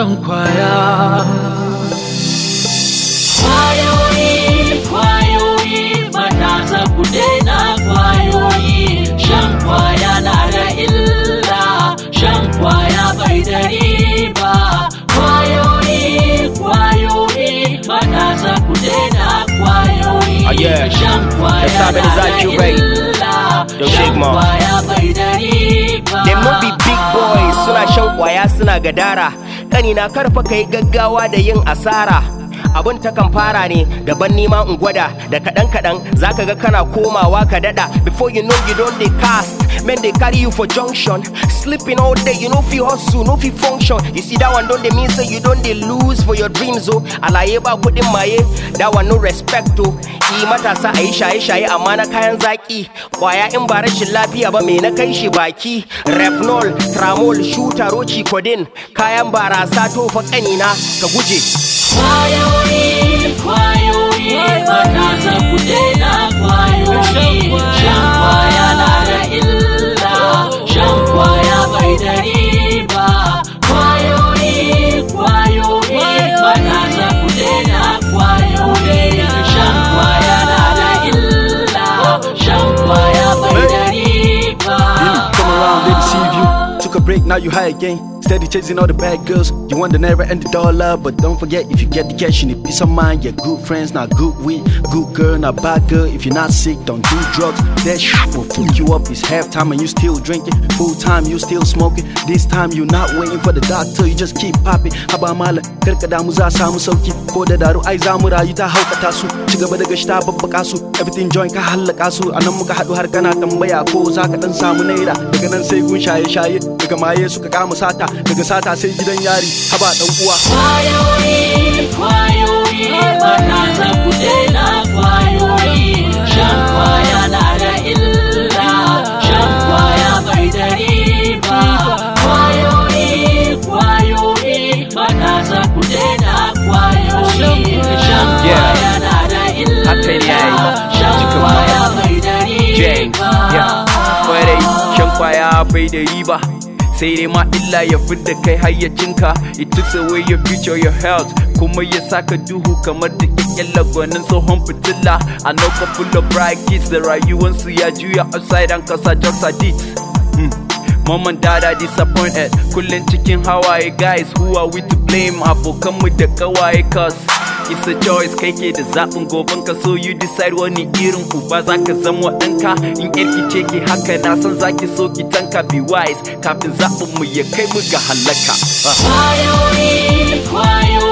shan kwaya Kwayoyi, kwayoyi, matasa ku daina kwayoyi, shan kwaya na da illa, shan kwaya bai da riba. Kwayoyi, kwayoyi, matasa ku daina kwayoyi, Ah, yeah. shan kwaya That's how it na is da at you, Ray. illa, Yo, shan Sigma. kwaya bai da riba. Them no be big boys suna shan kwaya suna gadara kanina karfa kai gaggawa da yin asara abun ta kan fara ne daban nima in gwada da kaɗan kaɗan zaka ga kana komawa ka dada before you know you don't dey cast men dey carry you for junction sleeping all day you no fit hustle no fit function you see that one don dey mean say you don dey lose for your dreams o alaye ba kuɗin maye that one no respect o yi matasa a yi shaye shaye amma na kayan zaki kwaya in ba rashin lafiya ba me na kai shi baki refnol tramol shuta roci codeine kayan barasa tofa kanina ka guje Kwayoyi, kwayoyi, matasa ku daina kwayoyi, shan kwaya na da illa, shan kwaya bai da riba. Kwayoyi, kwayoyi, matasa ku daina kwayoyi, shan kwaya na da illa, shan kwaya bai da riba. Come around, they deceive you. Took a break, now you high again. Steady chasing all the bad girls. You want the never ending dollar, but don't forget if you get the cash, you need peace of mind. Yeah, good friends, not good weed. Good girl, not bad girl. If you're not sick, don't do drugs. That shit will fuck you up. It's halftime and you still drinking. Full time, you still smoking. This time, you're not waiting for the doctor, you just keep popping. Haba mala, karka damu za samu sauki. Ko da daru ai za mu rayu ta haukata su. Ci gaba da gashi ta babbaka su. Everything joint ka hallaka su. A nan muka haɗu har kana tambaya ko za ka ɗan samu naira. Daga nan sai gun shaye-shaye. Daga maye suka kama sata. Daga sata sai gidan yari. Haba ɗan uwa. Kwayoyi, kwayoyi, matasa ku daina kwayoyi, shan kwaya na da illa, shan kwaya bai da riba. Kwayoyi, kwayoyi, matasa ku daina kwayoyi, shan kwaya na da illa, Haka ne yayi. shan Cikin kwaya bai da James, yeah. riba. kwarai shan kwaya bai da riba sai dai ma illa ya fidda kai hayyacinka it takes away your future your health kuma ya saka duhu kamar da kyakkyan lagwanin tsohon fitila a know couple of bright kids da rayuwansu ya juya upside down kasa drugs addict mm. Mom and dad are disappointed Kullum cikin hawaye guys who are we to blame Abokanmu da kawaye cause It's a choice kai ke da zaɓin goben ka so you decide wani irin uba za ka zama ɗanka In yarki ce ke haka na san za ki so ki tanka be wise Kafin zaɓin mu ya kai mu ga halaka Ah. Kwayoyi, kwayoyi,